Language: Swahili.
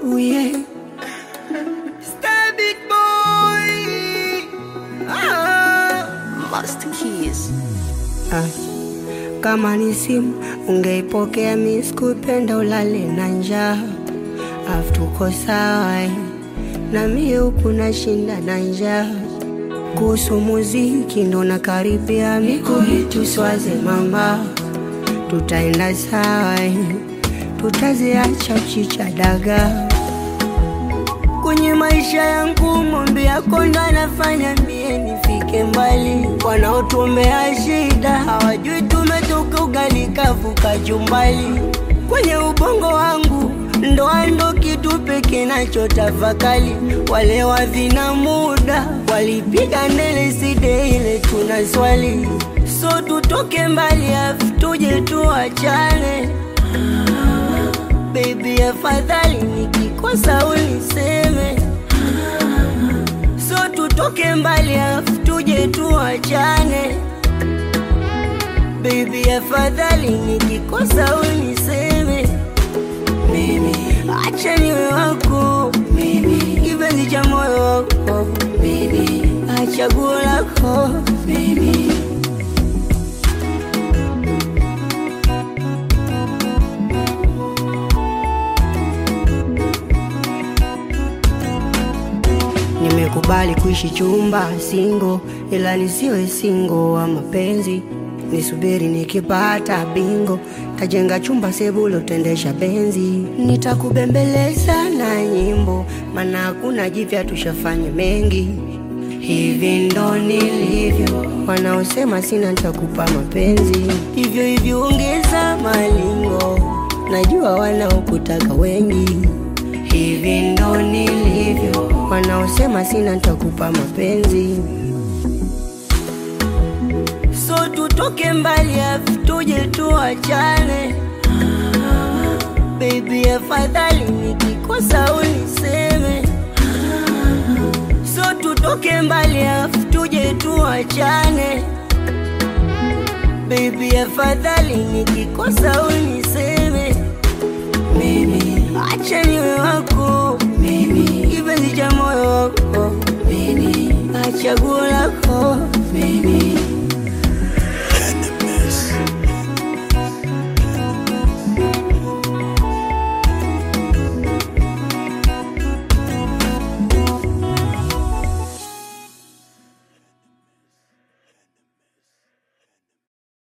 Ooh, yeah. Star big boy. Ah. Master Keys. Ah. Kama ni simu ungeipokea, mi sikupenda ulale na njaa, afu tuko sawa eh. na mie huku nashinda na njaa. Kuhusu muziki ndo nakaribia, mikuhitu swaze mama, tutaenda sawa eh. tutaziacha chicha dagaa kwenye maisha yangu mombe yako ndo anafanya mie nifike mbali. Wanaotuombea shida hawajui tumetoka ugali kavu kachumbali. Kwenye ubongo wangu ndoa ndo kitu pekee nachotafakali. Wale wavina muda walipiga ndele side ile tuna swali, so tutoke mbali afu tuje tuachane Baby, afadhali nikikosa uniseme, so tutoke mbali afu tuje tuachane. Baby, afadhali nikikosa uniseme, mimi acha niwe wako, mimi kipenzi cha moyo wako, mimi achaguo lako, mimi Nimekubali kuishi chumba singo, ila nisiwe singo wa mapenzi. Nisubiri nikipata bingo, tajenga chumba sebulo, tendesha benzi. Nitakubembeleza na nyimbo, maana hakuna jipya, tushafanya mengi. Hivi ndo nilivyo, wanaosema sina nitakupa mapenzi. Hivyo hivyo ongeza malingo, najua wanaokutaka wengi hivi ndo nilivyo, wanaosema sina nitakupa mapenzi. So tutoke mbali afu tuje tuachane, baby, afadhali nikikosa uniseme. So tutoke mbali afu tuje tuachane, baby, afadhali nikikosa